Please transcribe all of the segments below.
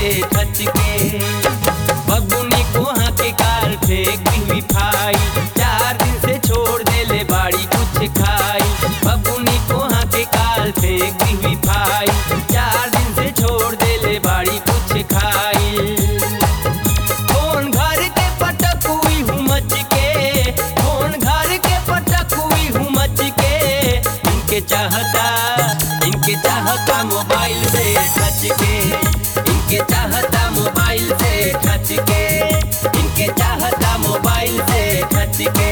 खच के बबुनी कोहा के काल फेंक दी फाई चार दिन से छोड़ देले बाड़ी कुछ खाई बबुनी कोहा के काल फेंक दी फाई चार दिन से छोड़ देले बाड़ी कुछ खाई कौन घर के पटक हुई हूँ मच के कौन घर के पटक हुई हूँ मच के इनके चाहता इनके चाहता मोबाइल से टच के इनके चाहता मोबाइल से टच के इनके चाहता मोबाइल से टच के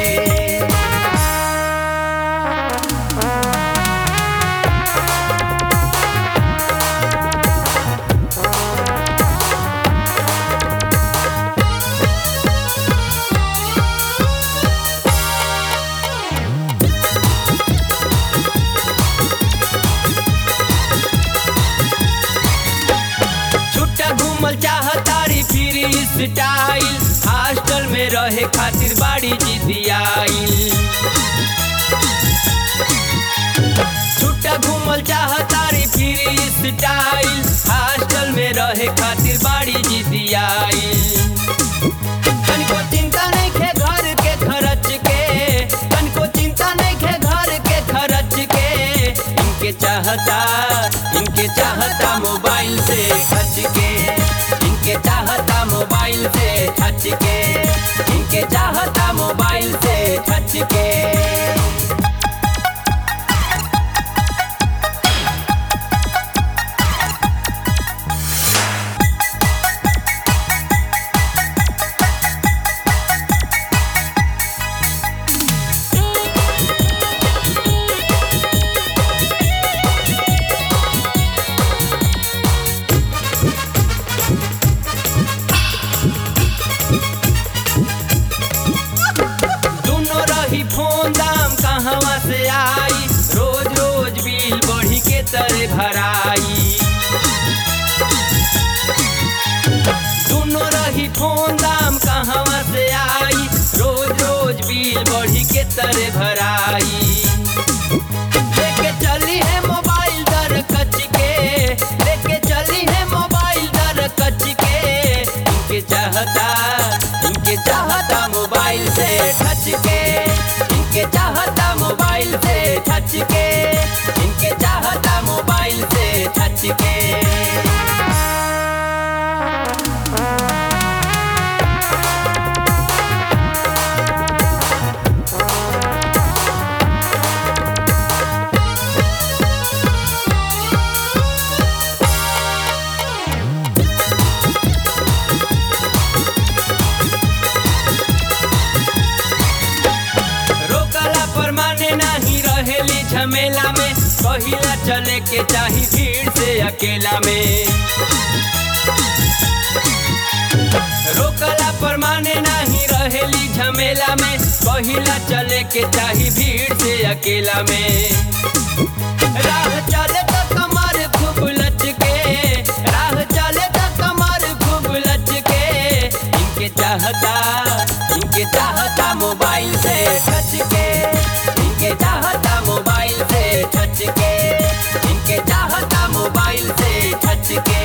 छुट्टा घूमल चाहतारी फिर स्टाइल हॉस्टल में रहे खातिर बाड़ी जिदी आइल छुट्टा घूमल चाहतारी फिर स्टाइल हॉस्टल में रहे खातिर बाड़ी जिदी आइल तनिको चिंता नहीं खे घर के खर्च के तनिको चिंता नहीं खे घर के खर्च के इनके चाहता इनके चाहता मोबाइल से खर्च के इनके चाहता मोबाइल से खर्च के इनके चाहता मोबाइल से खर्च के दोनों रही फोन दाम कहवा से आई रोज रोज बिल बढ़ी के तरे भराई दोनों रही फोन दाम कहवा से आई रोज रोज बिल बढ़ी के तरे भराई लेके चली है मोबाइल दर कच के लेके चली है मोबाइल दर कच के इनके चाहता इनके चाहता मोबाइल से टच के इनके चाहता मोबाइल से टच के इनके चाहता मोबाइल से टच के रोकला पर माने नहीं रहेली झमेला में कहिला चले के चाही भीड़ से अकेला में रोकला पर माने नहीं रहेली झमेला में कहिला चले के चाही भीड़ से अकेला में राह चले तो कमर खूब लचके राह चले तो कमर खूब लचके इनके चाहता इनके चाहता मोबाइल से टच के इनके चाहता मोबाइल से टच के इनके चाहता मोबाइल से टच के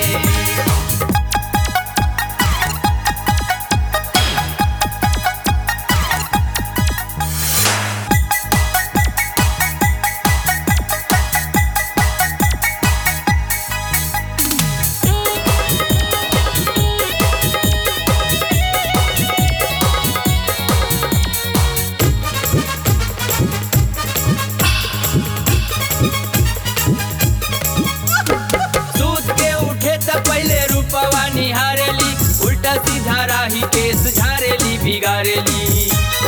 सूत के उठे त पहले रूपवा निहारेली उल्टा सीधा राही केस झारेली बिगाड़ेली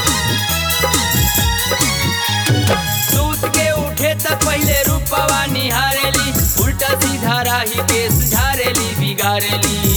सूत के उठे त पहले रूपवा निहारेली उल्टा सीधा राही केस झारेली बिगाड़ेली